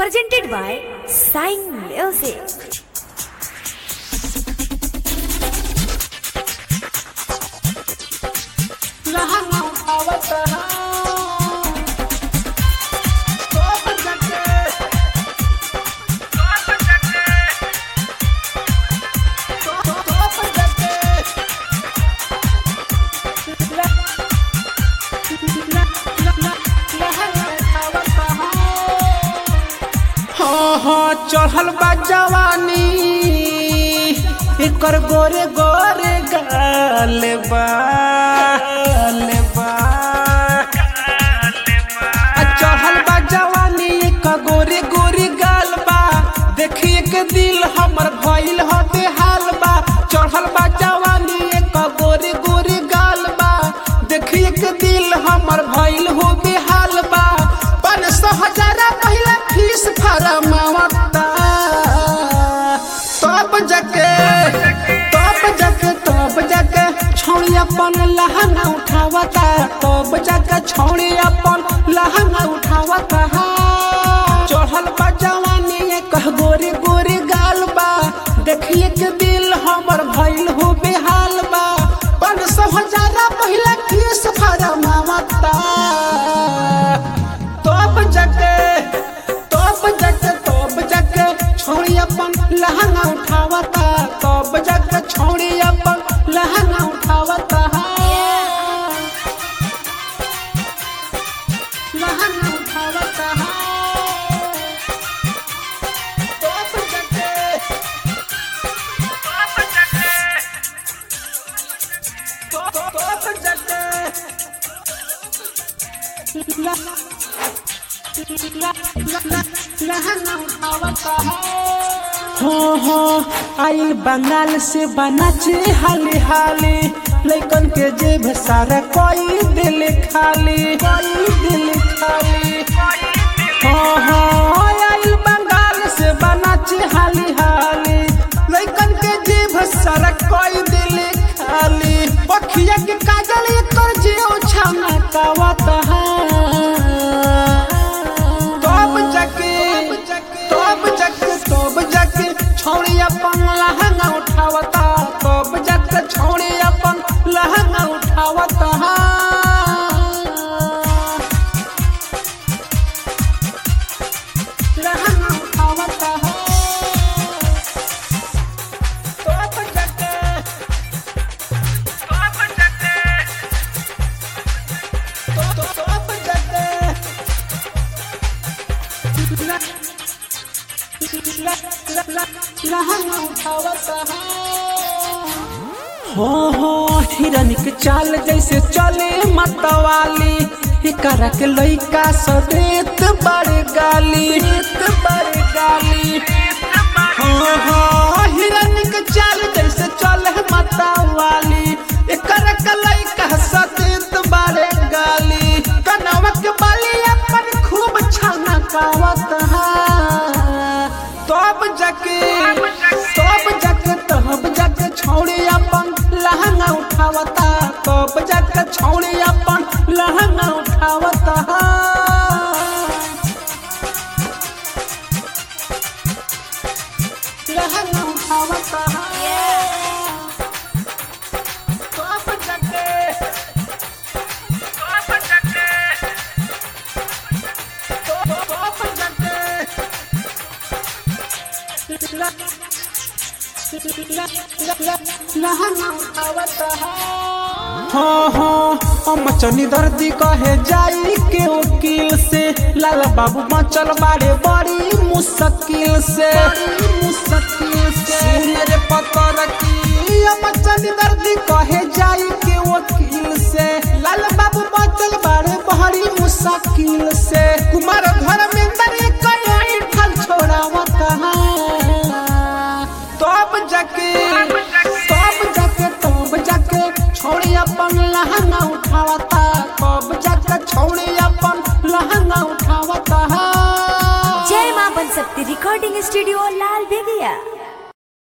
presented by Sign Music. हाँ हाँ चढ़ल बा जवानी एकर गोरे गोरे गाल बा गाल बा। आ चढ़ल बा जवानी एकर गोरे गोरे गाल बा देखिए के दिल हमर भइल ह बेहाल बा चढ़ल बा जवानी एकर गोरे गोरे गाल बा देखिए के दिल हमर भइल हो बेहाल बा पाँच सौ हजारा पहिला फीस फरमावता तब जाके तब जाके तब जाके छौड़ी अपन लहंगा उठावता तब जाके छौड़ी अपन लहंगा उठावता चढ़ल बा जवानी एक गोरे गोरे गाल बा देखिए के दिल हमर भइल हो बेहाल बा पाँच सौ हजारा पहिला फीस फरमावता तब जाके तब जाके तब जाके छौड़ी अपन लहंगा उठावता तब जाके छौड़ी अपन लहंगा उठावता लहंगा उठावता तब जाके तब जाके हो हो आइल बंगाल से बनाचे हाली हाली लइकन के जेब सारा कोई दिल खाली कोई दिल खाली हो हो आइल बंगाल से बनाचे हाली हाली लइकन के जेब सारा कोई दिल खाली पखिया के काजल एकर जीव छाना कावत है तब जाके तब जाके तब जाके छौड़ी अपन लहंगा उठावता तब जाके छौड़ी अपन लहंगा उठावता लहंगा उठावता तब जाके तब जाके हो हो हिरन के चाल जैसे चले मतवाली एकरा के लइका सदेत बड़ गाली बड़ गाली हो हो हिरन के चाल जैसे चले मतवाली एकरा के लइका सदेत बड़ गाली कनवा के बाली अपन खूब छाना कावत है तब जाके तब जाके तब जाके छौड़ी अपन लहंगा उठावता तब जाके छौड़ी अपन लहंगा उठावता लहंगा उठावता तब जाके तब जाके हाँ हाँ हम चनी दर्दी कहे जाई के वकील से लाला बाबू मचल बाड़े बड़ी मुश्किल से मुश्किल से मेरे पतर की हम चनी दर्दी कहे जाई के वकील से लाला बाबू मचल बाड़े बड़ी मुश्किल से कुमार घर में दरी कहीं ठल छोड़ावत है तब जाके तब जाके तब जाके छोड़ी अपन लहंगा उठावता तब जाके छोड़ी अपन लहंगा उठावता जय मां बन सकती रिकॉर्डिंग स्टूडियो लाल बेगिया